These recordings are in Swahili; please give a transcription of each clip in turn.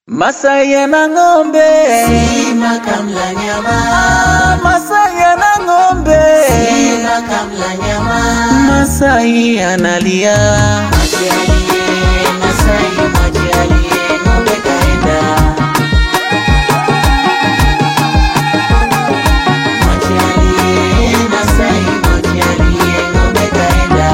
Masai yana ng'ombe, Simba kamla nyama, Masai yana ng'ombe, Simba kamla nyama. Masai analia. Maji aliye Masai, maji aliye ng'ombe kaenda. Maji aliye Masai, maji aliye ng'ombe kaenda.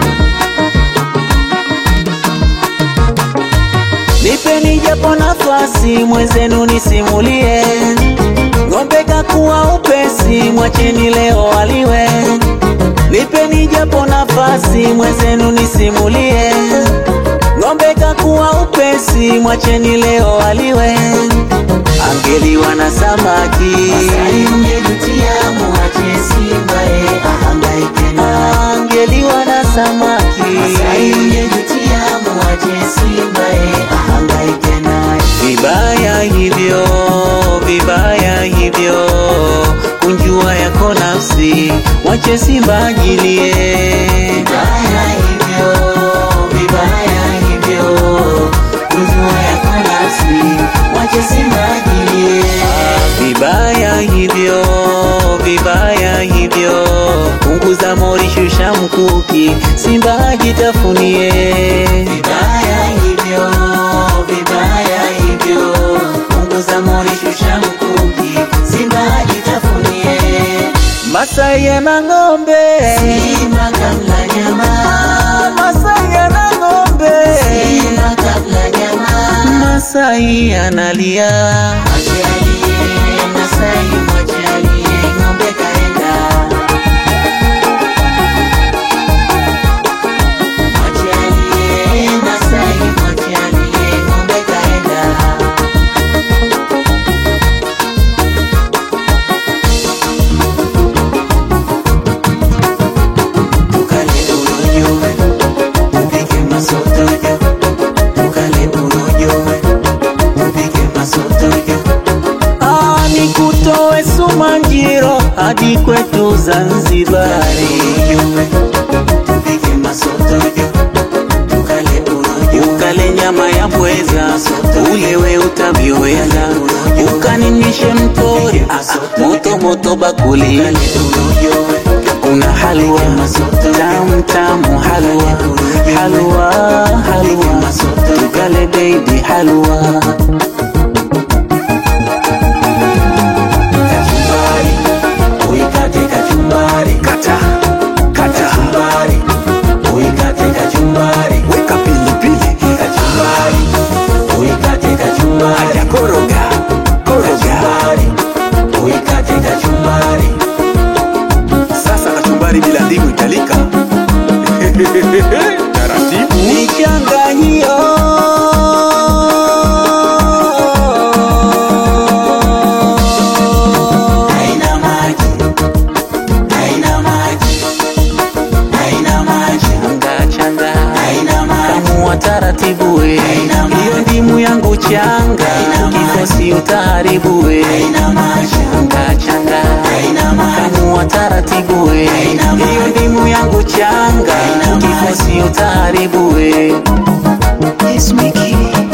Nipeni japo nafasi mwenzenu nisimulie, ng'ombe kakuwa upesi, mwacheni leo aliwe. Nipeni japo nafasi mwenzenu nisimulie, ng'ombe kakuwa upesi, mwacheni leo aliwe. Angeliwa na samaki, Masai ungejutia, muache Simba ye ahangaike na. angeliwa na samaki. Masai ungejutia, muache Simba ye ahangaike naye. Vibaya hivyo, vibaya hivyo, kunjua yako nafsi, wache Simba ajilie. Vibaya hivyo, vibaya hivyo, kujua yako nafsi, wache Simba ajilie. Vibaya hivyo, vibaya hivyo, punguza mori, shusha mkuki, Simba ajitafunie. Vibaya hivyo, vibaya hivyo, punguza mori, shusha mkuki, Simba ajitafunie. Masai yana ng'ombe, Simba kamla nyama, Masai yana ng'ombe, Simba kamla nyama. Masai analia. Maji aliye Masai, maji aliye ng'ombe kaenda. Maji aliye Masai, maji aliye ng'ombe kaenda. Tukale urojo, upike masotojo. Tukale urojo, upike masotojo. Ah, nikutoe Sumanjiro hadi kwetu Zanzibari, Tupike masotojo, tukale urojo. ukale nyama ya pweza, ulewe utavyoweza, ukaninishe mtori ah, ah, moto moto bakuli, kuna halwa tamu tamu, halwa halwa halwa, tukale baby halwa Kachumbari, uikate kachumbari. kata kata, Kachumbari, uikate kachumbari. weka pilipili, Kachumbari, uikate kachumbari. aya koroga koroga. Kachumbari, uikate kachumbari. Sasa kachumbari bila ndimu italika. Taratibu. Nichanganyio Haina maji, haina maji, haina maji, changa changa haina maji. kamua taratibu we Haina maji. hiyo ndimu yangu changa Haina maji. kikosi utaharibu we Haina maji, changa changa haina maji. kamua taratibu we Haina maji. hiyo ndimu yangu changa Haina maji. kikosi utaharibu we Yes, Mickey.